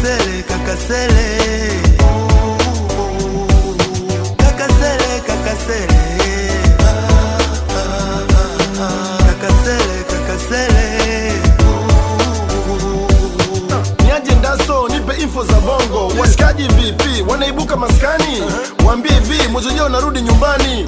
kakasele kakasele kakasele kakasele kakasele kakasele niaje ndaso nipe info za bongo washikaji vipi wanaibuka maskani waambie hivi mwezi ujao unarudi nyumbani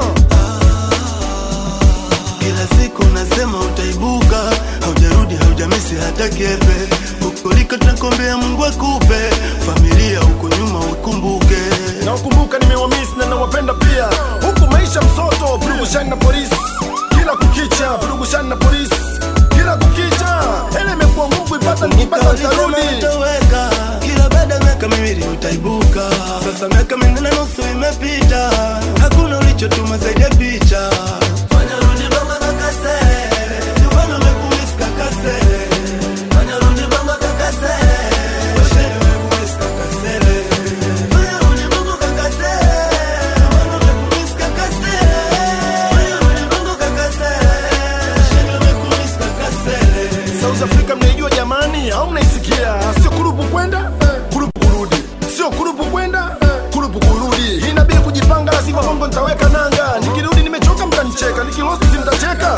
kila siku nasema utaibuka haujarudi haujamisi hata kepe hukoliko tunakombea mungu akupe familia huko nyuma ukumbuke na ukumbuka nimewamisi na nawapenda pia huku maisha msoto purugushani na polisi kila kukicha purugushani na polisi kila kukicha ele imekuwa nguvu ipata nikipata Ulisema nitarudi utaweka kila baada ya miaka miwili utaibuka sasa miaka minne na nusu imepita hakuna ulichotuma zaidi ya picha fanya rudi bamba kakasele nyumbani umekumiss kakasele fanya rudi bamba kakasele washeni umekumiss kakasele fanya rudi bamba kakasele nyumbani umekumiss kakasele fanya rudi bamba kakasele washeni umekumiss kakasele South Africa mnaijua jamani au mnaisikia sio kurupu kwenda kurupu kurudi sio kurupu kwenda kurupu kurudi hii inabidi kujipanga la sivyo bongo nitaweka nanga nikirudi nimechoka mtanicheka nikilosti si mtacheka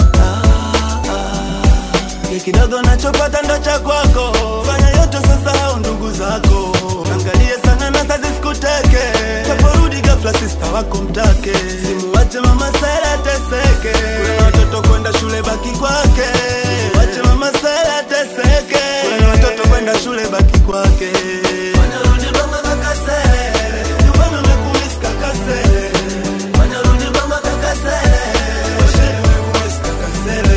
Kile kidogo nachopata ndo cha kwako, fanya yote sasa au ndugu zako, angalie sana na kazi sikuteke, kaporudi ghafla sista wako mtake, simuwache mama Sera teseke, kuna watoto kwenda shule baki kwake, simuwache mama Sera teseke, kuna watoto kwenda shule baki kwake. Fanya rudi mama kakasele, nyumbani umekumiss kakasele, fanya rudi mama kakasele, washeni umekumiss kakasele.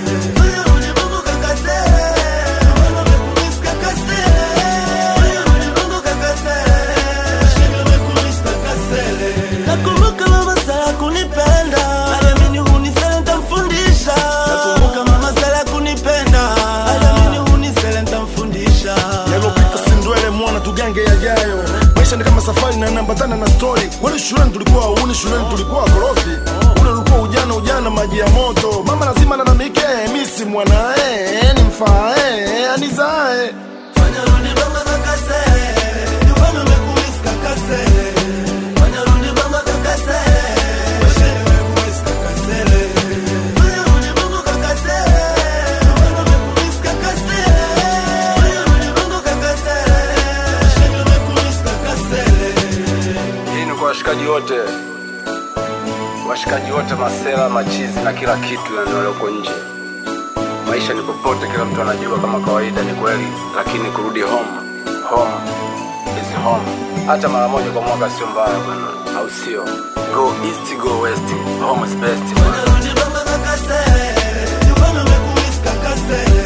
Nakumbuka mama Sara kunipenda, aliamini hunisele nitamfundisha. Nakumbuka mama Sara kunipenda, aliamini hunisele nitamfundisha. yalopita sindwele mwana tugange yajayo maisha ni kama safari na nambatana na stori kwani shuleni tulikuwa uni shuleni tulikuwa korofi ule ulikuwa ujana ujana maji ya moto mama lazima nanamike misi mwanae nimfae anizae Fanya rudi mama kakasele, nyumbani umekumiss kakasele. Fanya rudi mama kakasele, washeni umekumiss kakasele. Fanya rudi mama kakasele, nyumbani umekumiss kakasele. Fanya rudi mama kakasele, washeni umekumiss kakasele. Hii ni kwa washikaji wote, washikaji wote, masela, machizi na kila kitu yani walioko nje. Maisha ni popote, kila mtu anajua kama kawaida, ni kweli, lakini kurudi home, home is home. Hata mara moja kwa mwaka sio mbaya bwana, au sio? Go east, go west, home is best bwana. Fanya rudi mama kakasele, nyumbani umekumiss kakasele.